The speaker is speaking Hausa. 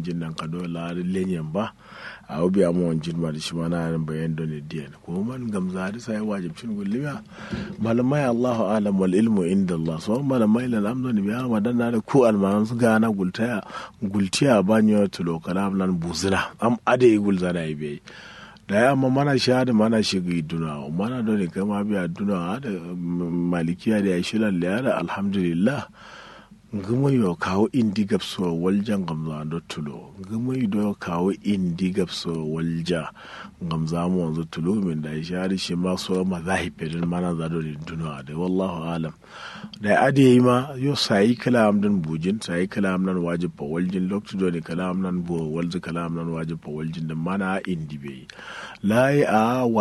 jin nan ka do la lenyen ba a obi amon jin ma da shi mana nan bayan don diyan ko man gamza da sai wajib cin gulliya malamai Allahu alam wal ilmu inda Allah so malamai la lamdo ni biya madan na da ku almanan su gana gultaya gultiya banyo tulo kalam nan buzina am ade gulzana ibe da ya amma mana sha da mana shiga duna mana da ne kama biya duna da malikiya da ya shilan da alhamdulillah nguma yo kawo indi gabso walja ngamza do tulo nguma yo kawo indi gabso walja ngamza mu wanzu tulo min da shari shi ma so ma zahi pedin mana za do ni duna da wallahu alam da ade yi ma yo sai kalam dan bujin sai kalam nan wajib fa waljin loktu do ni kalam nan bo walzu kalam nan wajib fa waljin da mana indi be la a